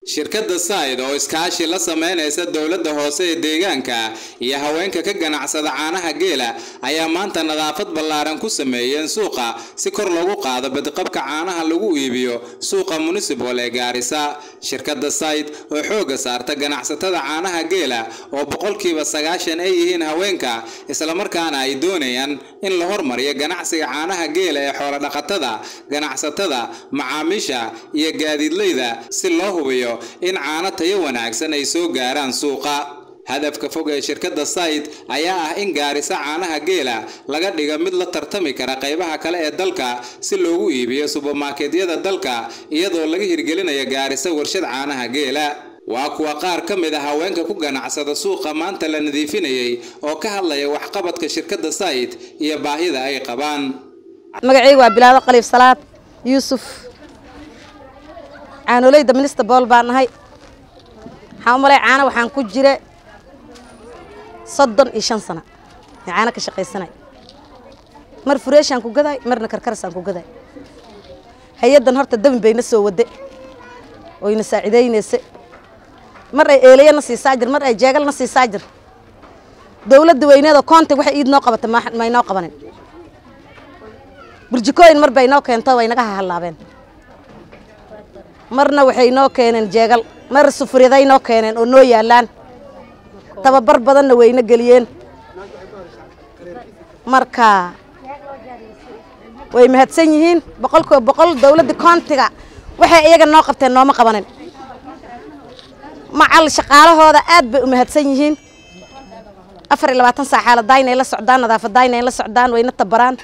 shirkadda sayd oo iskaashi la sameynaysa dowladda hoose ee deegaanka iyo haweenka ka ganacsada caanaha geela ayaa maanta nadaafad ballaaran ku sameeyeen suuqa si kor loogu qaado badqabka caanaha lagu iibiyo suuqa municipal ee gaarisa shirkadda sayd oo xoogga saarta ganacsatada caanaha geela oo boqolkiiba sagaashan ay yihiin haweenka islamarkaana ay doonayaan in la hormariyo ganacsiga caanaha geela ee xoolodhaqatada ganacsatada macaamiisha iyo gaadiidleyda si loo hubiyo in caano tayo wanaagsan ay soo gaaraan suuqa hadafka fog ee shirkadda sayd ayaa ah in gaarisa caanaha geela laga dhigo mid la tartami kara qaybaha kale ee dalka si loogu iibiyo subermarketyada dalka iyadoo laga hirgelinayo gaarisa warshad caanaha geela waa kuwa qaar ka mid a haweenka ku ganacsada suuqa maanta la nadiifinayay oo ka hadlaya waxqabadka shirkadda sayd iyo baahida ay qabaan magacayga waa bilaado qaliif salaad yuusuf caanoleyda minista bool baan nahay waxaan u malay caano waxaan ku jira soddon iyo shan sano ee caano ka shaqaysanay mar fureeshaan ku gaday marna karkarasaan ku gaday hay-addan horta dabin bayna soo wade oyna saacidaynaysa mar ay eelayo na siisaa jir mar ay jeegal na siisaa jir dowladda weyneeda koonti waxay iid noo qabata may noo qabanin burjikooyin mar bay noo keento way naga hahallaabeen marna waxay noo keeneen jeegal mar sufuryaday noo keeneen oo noo yaallaan tababar badanna wayna geliyeen marka way mahadsan yihiin boqolkiiba boqol dowladda koontiga waxay iyaga noo qabteen nooma qabanin macal shaqaalahooda aad bay u mahadsan yihiin afar iyo labaatan saa xaaladaay inay la socdaan nadaafadaay inay la socdaan wayna tabaraan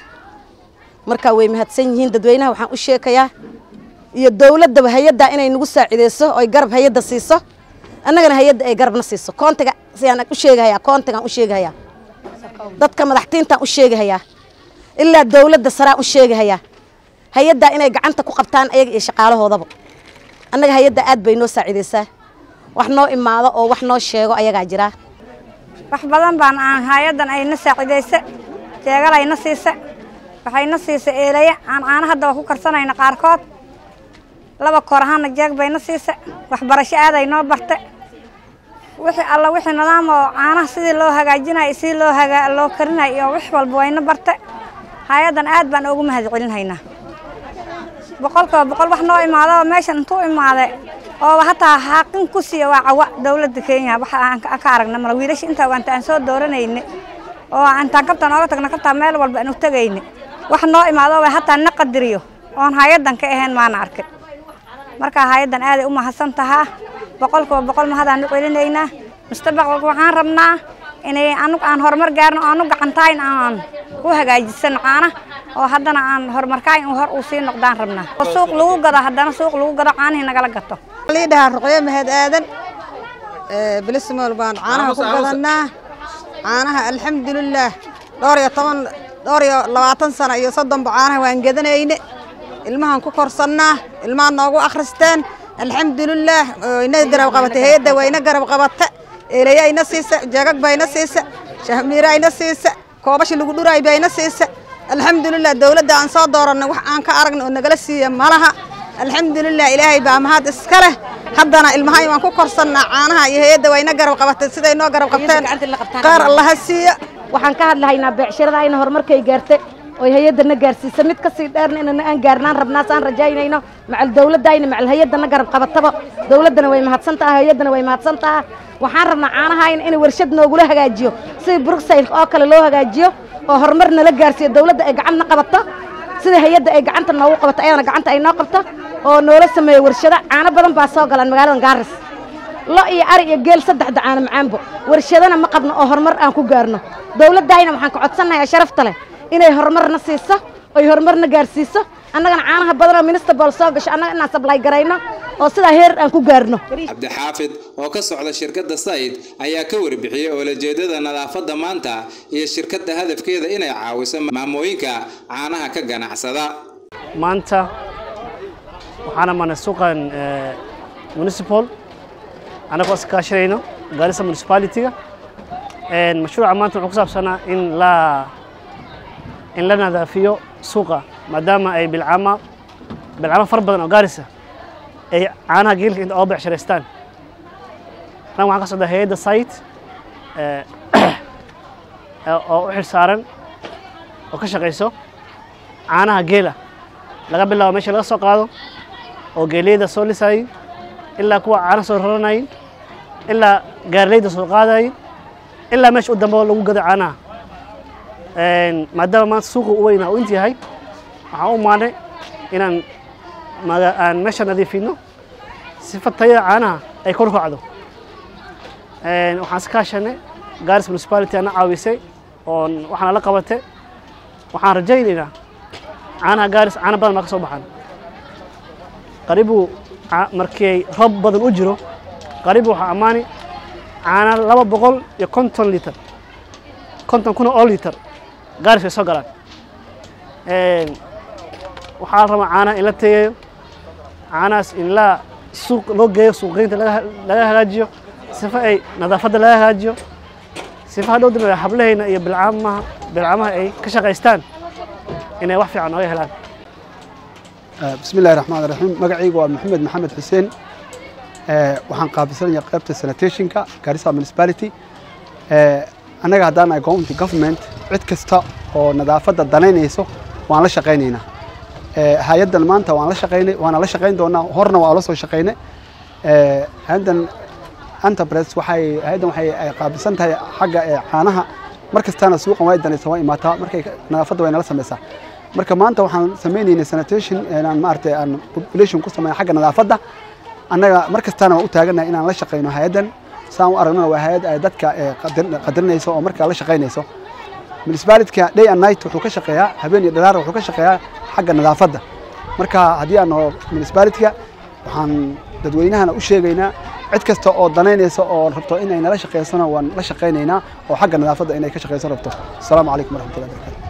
marka way mahadsan yihiin dadweynaha waxaan u sheekayaa iyo dowladdaba hay-adda inay nagu saacideyso oy garab hay-adda siiso annagana hay-adda ay garabna siiso koontiga siyaan u sheegahayaa koontigaan u sheegahayaa dadka madaxtiintaan u sheegahayaa ilaa dowladda saraan u sheegahayaa hay-addaa inay gacanta ku qabtaan ayaga iyo shaqaalahoodaba annaga hay-adda aad bay noo saacideysaa wax noo imaado oo wax noo sheego ayagaa jiraa wax badan baan aan hay-addan ayna saacidaysa jeegal ayna siisa waxayna siisa eelaya aan caano haddaba ku karsanayna qaarkood laba koor ahaana jeeg bayna siisa waxbarasho aaday noo barte wixii alla wixii nidaam oo caanaha sidii loo hagaajinayo sidii loo hagaa loo karinayo iyo wax walba wayna barte hay-addan aad baan ugu mahad celinhaynaa boqolkiiba boqol wax noo imaado meeshan intuu imaade oo hataa xaaqin ku siiya waa cawa dowladda kenya waxa aan ka aragna mala wiilasha intaa waanta aan soo dooranayne oo intaan kabtaan ooga tagna kabtaan meel walba aan u tegayne wax noo imaado hataa na qadiriyo oon hay-addan ka ahayn maana arkin marka hay-addan aaday u mahadsan tahaa boqolkiiba boqol mahadaan u celinaynaa mustaqbalka waxaan rabnaa inay anug aan horumar gaarno aanu gacantayn aan ku hagaajisano caana oo haddana aan horumarkaayn hor uu sii noqdaan rabnaa oo suuq lagu gado haddana suuq lagu gado caanihii nagala gato lii dhahaa ruqyo mahad aadan bilismool baan caanaha ku gadanaa caanaha alxamdulilaah dhowr iyo toban dhowr iyo labaatan sano iyo soddonba caanaha waan gadanayne ilmahaan ku korsannaa ilmaha noogu akhristeen alxamdulilaah ina garab qabatay hay-adda waa ina garab qabata eelaya ina siisa jeegag baa ina siisa shahmiira ina siisa koobashi lagu dhuraay baa ina siisa alxamdulilah dowladda aan soo dooranay wax aan ka aragna oo nagala siiya malaha alxamdulilah ilaahay baa mahad iska leh haddana ilmahay waan ku korsannaa caanaha iyo hay-adda waa ina garab qabatay siday noo garab qabteen qaar allaha siiya waxaan ka hadlahaynaa beecshirada ayna horumarkay gaartay oy hay-addana gaarsiisa mid kasii dheerna inana aan gaarnaan rabnaa saan rajaynayno macal dowladdayna macal hay-addana garab qabataba dowladdana way mahadsan taha hay-addana way mahadsan taha waxaan rabnaa caanahayna in warshad noogula hagaajiyo sidii bruxsayl oo kale loo hagaajiyo oo horumar nala gaarsiiyo dowladda ay gacanna qabato sida hay-adda ay gacanta noogu qabato ayadana gacanta ay noo qabto oo noola sameeyo warshado caano badan baa soo galaan magaaladan gaaris lo iyo ari iyo geel saddexda caano macaanbo warshadana ma qabno oo horumar aan ku gaarno dowladdayna waxaan ka codsannayaa sharafta leh inay horumarna siiso oy horumarna gaarsiiso annagana caanaha badanoo minista bool soo gasho annaga inaan sablay garayno oo sidaa heer aan ku gaarno cabdixaafid oo ka socda shirkadda sayd ayaa ka warbixiyey oolajeedada nadaafadda maanta iyo shirkadda hadafkeeda inay caawiso maamooyinka caanaha ka ganacsada maanta waxaana mana suuqan municipal annagoo iskaashanayno gaarisa municipality-ga mashruuca maanta wuxuu ku saabsanaa in la in la nadaafiyo suuqa maadaama ay bilcama bilcamo fara badan oo gaarisa ay caanaha geelka inta oo becsharaystaan annaga waxaan ka socdaa hay-adda site eh, oo u xil saaran oo ka shaqayso caanaha geela laga bilaabo meesha laga soo qaado oo geeliyada soo lisayay ilaa kuwa caana soo raranayay ilaa gaarleyda soo qaadayay ilaa meesha u dambe lagu gado caanaha Een, maadaama maanta suuqa u weynaa uu inta yahay waxaan u maanay inaan maga- aan meesha nadiifino sifa tayada caanaha ay kor u kacdo Een, waxaan iska kaashanay garis municipality ana caawisay oon waxaana la qabatay waxaan rajaynaynaa caanaha gaaris caano badan baa ka soo baxaan qaribu ca- markii ay roob badan u jiro qaribu waxaa ammaani caana laba boqol iyo konton litar konton kuna oo litar gaaris way soo galaan Een, waxaa la rabaa caanaha in la tayeeyo caanahaas in la suuq loo geeyo suuqgeynta laga laga hagaajiyo sifa ay nadaafadda laga hagaajiyo sifa hadhow dambe hablahayna iyo bilcaamaha bilcaamaha ay ka shaqaystaan inay wax fiican nooga helaan بسم الله الرحمن الرحيم magacaygu waa maxamed maxamed xuseen Eh, waxaan qaabilsanayaa qaybta sanitationka garissa municipality Eh, annaga haddaan nahay county government cid kasta oo nadaafadda danaynayso waan la shaqaynaynaa Eh, hay-addan maanta waan la shaqaynay waana la shaqayn doonaa horna waa la soo shaqaynay Eh, hay-addan enterprise waxay hay-addan waxay ay qaabilsan tahay xagga eh, caanaha mar kastaana suuqan way danaysa waa imaataa markay nadaafadda way nala samaysaa marka maanta waxaan sameynaynay sanitation inaan maaragtay aan population ku sameyn xagga nadaafadda annaga mar kastaana waan u taaganahay inaan la shaqayno hay-addan saan u aragnana waa hay-ad ay dadka eh, qadir- qadarinayso oo markaa la shaqaynayso municipalityka day and night wuxuu ka shaqeeyaa habeen iyo dhalaar wuxuu ka shaqeeyaa xagga nadaafadda marka haddii aan naho municipalityga waxaan dadweynahana u sheegaynaa cid kasta oo danaynaysa oo rabto inay nala shaqaysana waan la shaqaynaynaa oo xagga nadaafadda inay ka shaqayso rabto asalaamu calaykum waraxmatullahi wabarakatu